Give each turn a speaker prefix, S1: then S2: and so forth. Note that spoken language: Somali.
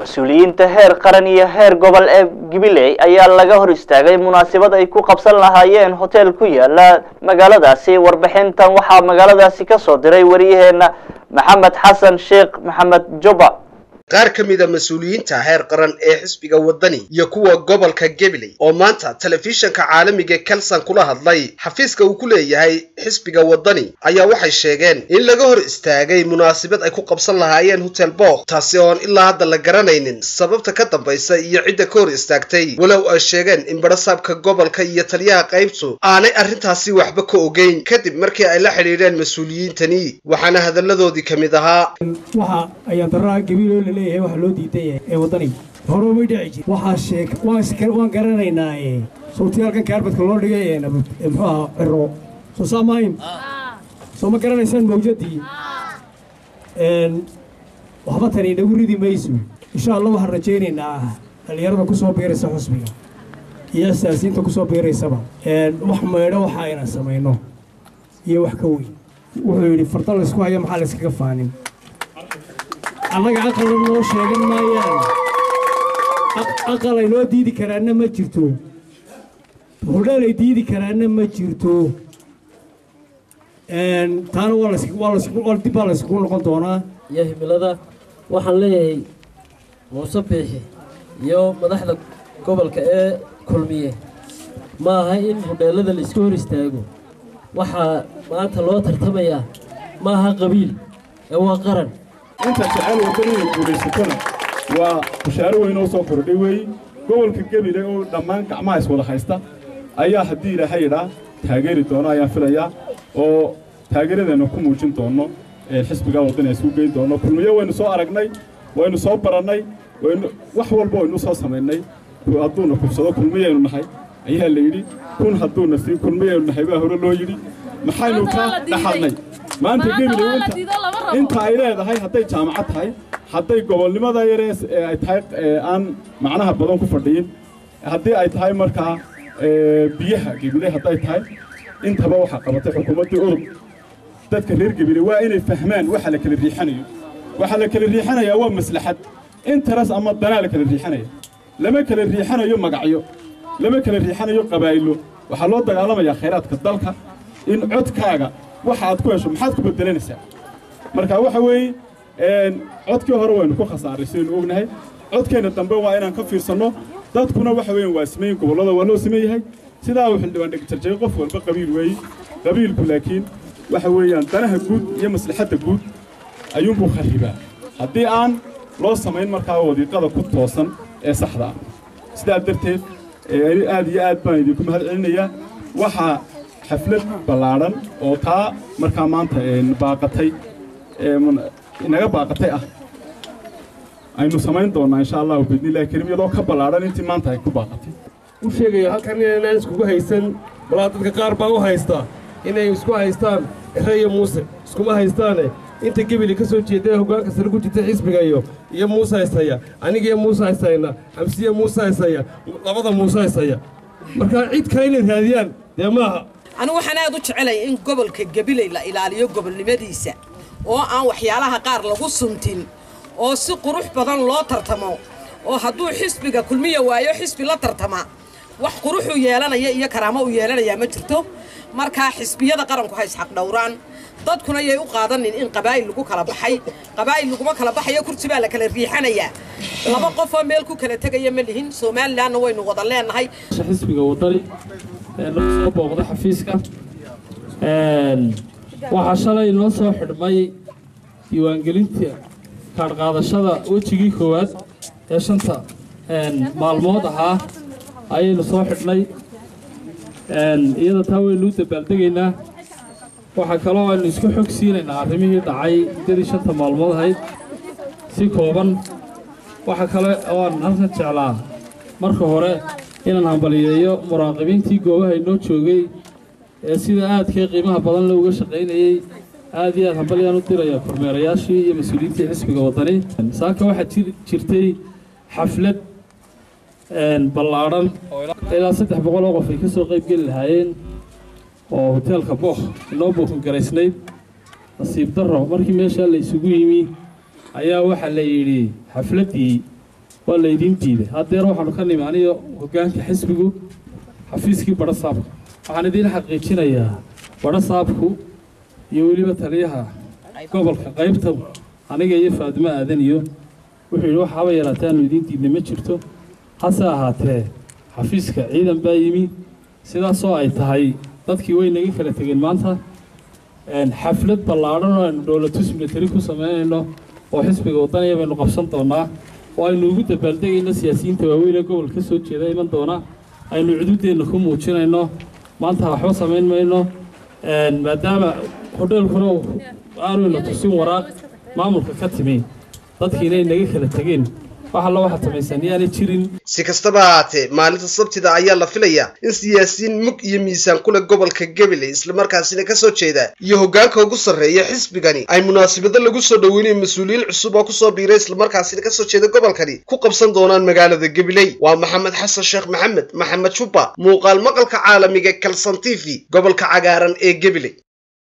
S1: mas-uuliyiinta heer qaran iyo heer gobol ee gabiley ayaa laga hor istaagay munaasabad ay ku qabsan lahaayeen hotel ku yaala magaaladaasi warbixintan waxaa magaaladaasi ka soo diray wariyaheena maxamed xasan sheekh maxamed juba
S2: qaar ka mida mas-uuliyiinta heer qaran ee xisbiga waddani iyo kuwa gobolka gabiley oo maanta telefishanka caalamiga kelson kula hadlay xafiiska uu ku leeyahay xisbiga waddani ayaa waxay sheegeen in laga hor istaagay munaasabad ay ku qabsan lahaayeen hotel book taasi oon ilaa hadda la garanaynin sababta ka dambaysa iyo cidda ka hor istaagtay walow ay sheegeen in barasaabka gobolka iyo taliyaha qaybtu aanay arrintaasi waxba ka ogeyn kadib markii ay la xidhiidheen mas-uuliyiintani waxaana hadalladoodii ka mid ahaa
S3: waxa ayaan daraa gabiiloo la leeyahay waxa loo diiday ee waddani horumay dhici jir waxaa sheeg waan waan garanaynaa ee suurtayaalkan kaarbadka loo dhigay ee muxuu ahaa ciro soo saamayn soo ma garanaysaan mawjadii waxba tani inagu ridi mayso insha allah waxaan rajaynaynaa dhallinyarada ku soo biiraysa xusbiga iyo asaasiinta ku soo biiraysaba wax maydho waxa aynan samayno iyo wax ka weyn wuxuu yidhi farda laysku haya maxaa layskaga faanin annaga aqala noo sheegan maayaan aqal ay noo diidi karaanna ma jirto hudheel ay diidi karaanna ma jirto taana waa dib baa layskugu noqon doonaa
S4: iyo himilada waxaan leeyahay muuse biixi iyo madaxda gobolka ee kulmiye ma aha in hudheellada la iska hor istaago waxaa maanta loo tartamayaa ma aha qabiil ee waa qaran
S5: inta jecel waddani inay guulaysatona waa bushaaro weyn oo soo kordhay weeye gobolka gebile oo dhammaan gacmaha iswada haysta ayaa haddii ilaahay idhaa taageeri doono ayaan filayaa oo taageeradeenna ku muujin doonno xisbiga waddani ay isugu geyn doonno kulmiyo waynu soo aragnay waynu soo barannay waynu wax walba waynu soo samaynay hadduuna kubsado kulmiyaynu nahay ayaa la yidhi kun hadduuna siin kulmiyaynu nahay baa hore loo yidhi maxaynu ka dhaxalnay maanta gebile inta ay leedahay hadday jaamacad tahay hadday gobolnimada yaree ay tahay aan macnaha badan ku fadhiyin haddii ay tahay markaa biyaha gebile hadday tahay intaba waxaa qabatay xukuumaddii urub dadka reer gebile waa inay fahmaan waxa la kala riixanayo waxa la kala riixanayaa waa maslaxad interes ama danaa la kala riixanaya lama kala riixanayo magacyo lama kala riixanayo qabaa'ilo waxaa loo dagaalamayaa khayraadka dalka in codkaaga waxa aad ku hesho maxaad ku bedelanaysaa marka waxa weeye codkii hore waynu ku khasaaray sidaynu ognahay codkeenna dambe waa inaan ka fiirsanno dadkuna waxa weeyaan waa simeyn gobollada waa loo siman yahay sidaa uu xildhibaan dhegjarjay qof walba qabiil weeye qabiilku laakiin waxa weeyaan danaha guud iyo maslaxadda guud ayuunbuu kharribaa haddii aan loo samayn markaa wadiiqada ku toosan ee saxda ah sidaa darteed aad iyo aad baan idinku mahad celinayaa waxaa xaflad ballaadhan oo taa markaa maanta baaqatay inaga baaqatay ah aynu samayn doonnaa insha allahu biidnillahi kariim iyadoo ka ballaadhan intii maanta ay ku baaqatay
S6: u sheegayo halkan inaynaan iskugu haysan walaa dadka qaar baa u haysta inay isku haystaan ere iyo muuse iskuma haystaane inta gebili ka soo jeeda hoggaanka sare ku jirta xisbiga iyo iyo muuse haysaya anigiyo muuse haysayna xamsiya muuse haysaya labada muuse haysaya marka cid kale inay raadiyaan dee maaha
S7: anigu waxaan aad u jecelay in gobolka gabiley la ilaaliyo gobolnimadiisa oo aan waxyaalaha qaar lagu suntin oo si qurux badan loo tartamo oo hadduu xisbiga kulmiya waayo xisbi la tartama wax quruxuu yeelanaya iyo karaamo u yeelanayaa ma jirto markaa xisbiyada qaranku ha isxaq dhowraan dadkuna yay u qaadanin in qabaa'il lagu kala baxay qabaa'il laguma kala baxayo kursi baa la kala riixanayaa laba qofoo meel ku kala tegaya ma lihin somalilanna waynu wada leenahay
S4: xisbiga waddani ee lagu soo booqday xafiiska waxaa shalay noo soo xidhmay diiwaangelinta kaadhqaadashada wejigii koowaad ee shanta maalmood ahaa ayaynu soo xidhnay iyada taa waynu u dabaaldegaynaa waxaa kaloo aynu isku xog siinaynaa arrimihii dhacay muddadii shanta maalmood ahayd si kooban waxa kale oo aan halkan jeclaa marka hore inaan hambaliyeeyo muraaqibiintii goobaha inoo joogay ee sida aadkii qiimaha badan le uga shaqaynayey aad iyo aad hambalyaan u diraya kormeerayaashii iyo mas-uuliyiintii xisbiga waddani saaka waxaa jirtay xaflad ballaadhan ilaa saddex boqol oo qof ay ka soo qayb geli lahaayeen oo hoteelka bookh inoo buukan garaysnayd nasiib darro markii meeshaa la isugu yimi ayaa waxaa la yidhi xafladdii waa laydiin diiday haddeer waxaanu ka nimi aniyo hoggaanka xisbigu xafiiskii badho saabka waxaan idiin xaqiijinayaa badho saabku iyo weliba taliyaha gobolka qaybta aniga iyo faadimo aadan iyo wuxuu yidhi waxaaba yaraatee aanu idiin diidnay ma jirto hase ahaatee xafiiska ciidan baa yimi sidaasoo ay tahay dadkii way naga kala tegeen maanta xaflad ballaadhan oo aynu dowlatus militari ku samaynayno oo xisbiga waddaniya baynu qabsan doonaa oo aynu ugu dabaaldegayno siyaasiyiinta waaweyn ee gobolka ka soo jeeda iman doona aynu cududeenna ku muujinayno maanta waxba samayn mayno maadaama hodheelkuna aanuyna tusin waraaq maamulka ka timi dadkiina ay naga kala tegeen wax alla waxaad samaysaan yaanay jirin
S2: si kastaba ahaatee maalinta sabtida ayaa la filayaa in siyaasiyiin mug iyo miisaan ku leh gobolka gabiley islamarkaasina ka soo jeeda iyo hoggaanka ugu sarreeya xisbigani ay munaasabado lagu soo dhoweynayo mas-uuliyiin cusub oo kusoo biiray islamarkaasina kasoo jeeda gobolkani ku qabsan doonaan magaalada gabiley waa maxamed xasan sheekh maxamed maxamed jubba muuqaal maqalka caalamiga kalson t v gobolka cagaaran ee gabiley